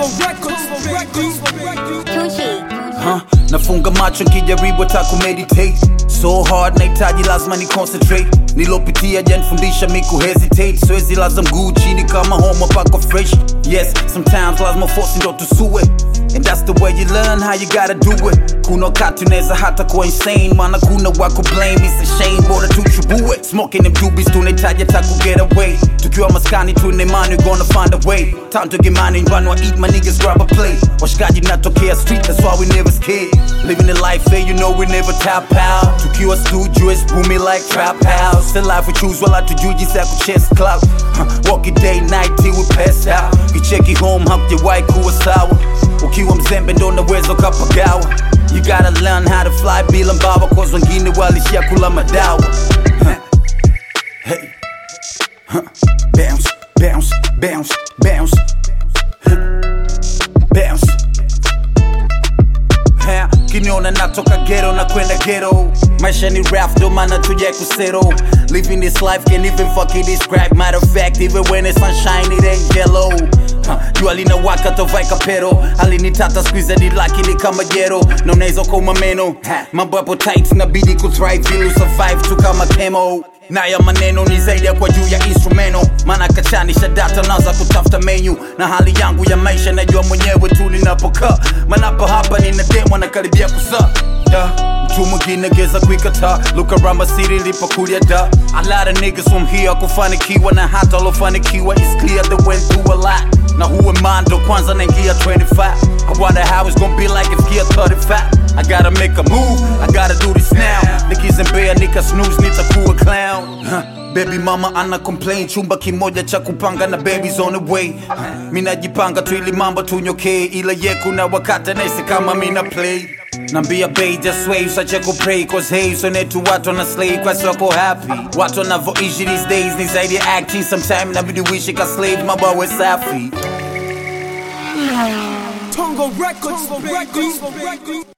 Tucci. huh? nafunga macho nkijaribu hata kumeditate so hard nahitaji lazima ni concentrate nilopitia janifundisha mi kuhesitate siwezi laza mguu chini kama homa pako fresh yes sometimes lazima force ndo tusue and that's the way you learn how you gotta do it kuna wakati unaweza hata kuwa insane maana kuna wako blame it's a shame bora tuchubue smoking them doobies tunahitaji hata ku get away tukiwa maskani tuna imani we gonna find a way time to get money run or eat my niggas grab a plate washikaji natokea street that's why we never scared living the life hey you know we never tap out tukiwa studio it's booming like trap house the life we choose wala tujui jinsi ya kuchase clout huh. walk it day night till we pass out kicheki home hakujawahi kuwa sawa ukiwa mzembe ndo unaweza ukapagawa you gotta learn how to fly bila mbawa cause wengine walishia kula madawa huh. hey. huh. bounce bounce bounce bounce huh. bounce Ha, kiniona natoka ghetto na kwenda ghetto maisha ni rap ndo maana tuja kusero living this life can even fucking describe matter of fact even when it's sunshine it ain't yellow Ha, jua linawaka tovaika pero alinitata squeeze ni laki ni kama jero na unaweza kuma meno Ha, mambo yapo tight nabidi kuthrive ili survive tu kama chemo naya maneno ni zaidi ya kwa juu ya instrumento maana kachanisha data naanza kutafuta menu na hali yangu ya maisha najua mwenyewe tu ninapokaa manapa hapa nina demo na karibia kusaa yeah. mtu mwingine geza kuikataa look around my city lipokulia da a lot of niggas from here kufanikiwa na hata alofanikiwa is clear they went through a lot na huwe mando kwanza naingia 25 I wonder how it's gonna be like if gear 35 I gotta make a move, I gotta do this now nikizembea nika snooze nitakuwa clown huh. Baby mama ana complain chumba kimoja cha kupanga na babies on the way huh. Minajipanga tu ili mambo tunyokee ila ye kuna wakati naisi kama mina play Nambia bay just wave usache kupray cause hey sonetu watu wana slave kwa soko happy Watu wanavoishi these days ni zaidi ya acting sometime nabidi wishi ka slave mabawe safi Tongo Records.